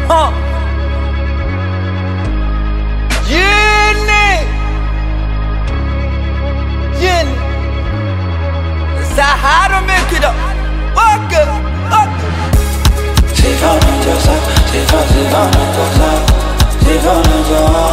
Huh. Yeni. Yeni. Sahara make it up. Walk it. Walk it. Sifa unajua sifa sifa unajua sifa unajua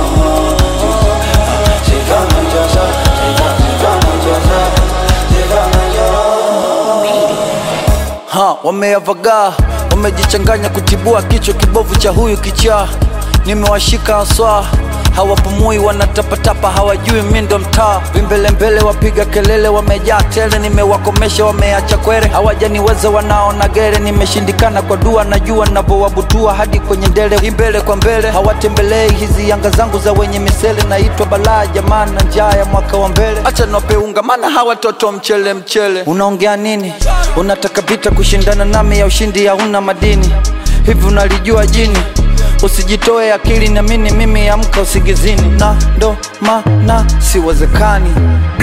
sifa unajua sifa sifa unajua sifa unajua Ha, wameavagaa wamejichanganya kutibua kichwa kibovu cha huyu kichaa nimewashika haswa hawapumui wanatapatapa hawajui mi ndo mtaa vimbelembele wapiga kelele wamejaa tele nimewakomesha wameacha kwere hawajaniweza wanaona gere nimeshindikana kwa dua najua navyowabutua hadi kwenye ndele imbele kwa mbele hawatembelei hizi yanga zangu za wenye misele naitwa balaa jamaa na njaa ya mwaka wa mbele acha napeunga maana hawa toto mchele mchele unaongea nini unataka vita kushindana nami ya ushindi hauna madini hivi unalijua jini usijitoe akili na mini mimi amka usigizini na ndo maana siwezekani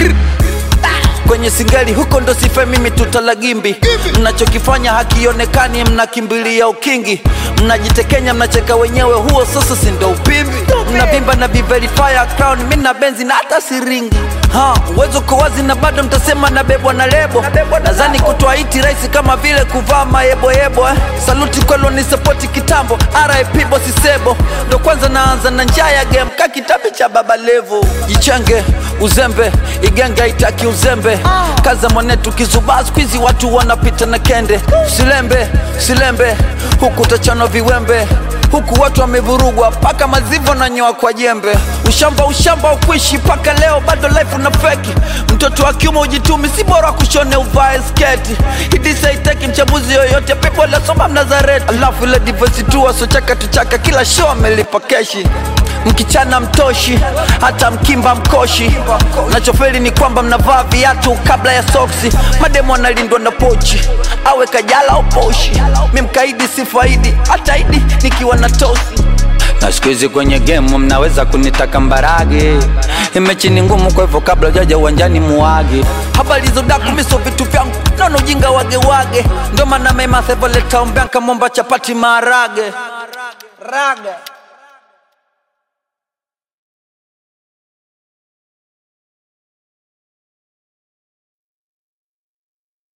kwenye singali huko ndo sife mimi tutalagimbi mnachokifanya hakionekani mnakimbilia ukingi mnajitekenya mnacheka wenyewe huo sasa si ndo upimbi mnavimba na viverifya crown mi na benzi na hata siringi ha uwezo uko wazi na bado mtasema nabebwa na lebo nadhani kutoa iti rahisi kama vile kuvaa mayeboyebo eh. saluti kwelo ni sapoti kitambo rip bosi sebo ndo kwanza naanza na njaa ya game ka kitabu cha baba levo jichenge uzembe igenge haitaki uzembe kaza mwanetu kizubaa skwizi watu wanapita na kende silembe silembe huku tachanwa viwembe huku watu wamevurugwa paka mazivo na nyoa kwa jembe ushamba ushamba ukuishi paka leo bado life una feki mtoto wa kiume ujitumi si bora kushone uvae sketi hidisaiteki mchambuzi yoyote pepo lasoma mnazareti alafu ile divosi tu wasochaka tuchaka kila show amelipa keshi mkichana mtoshi hata mkimba mkoshi nachofeli ni kwamba mnavaa viatu kabla ya soksi mademo analindwa na pochi awe kajala au poshi mi mkaidi sifaidi hata idi nikiwa na tosi na siku hizi kwenye gemu mnaweza kunitaka mbarage imechi ni ngumu kwa hivyo kabla ujaja uwanjani muage habari zodaku miso vitu vyangu naona ujinga wagewage ndo maana mema sevoleta ombeanka momba chapati maharage raga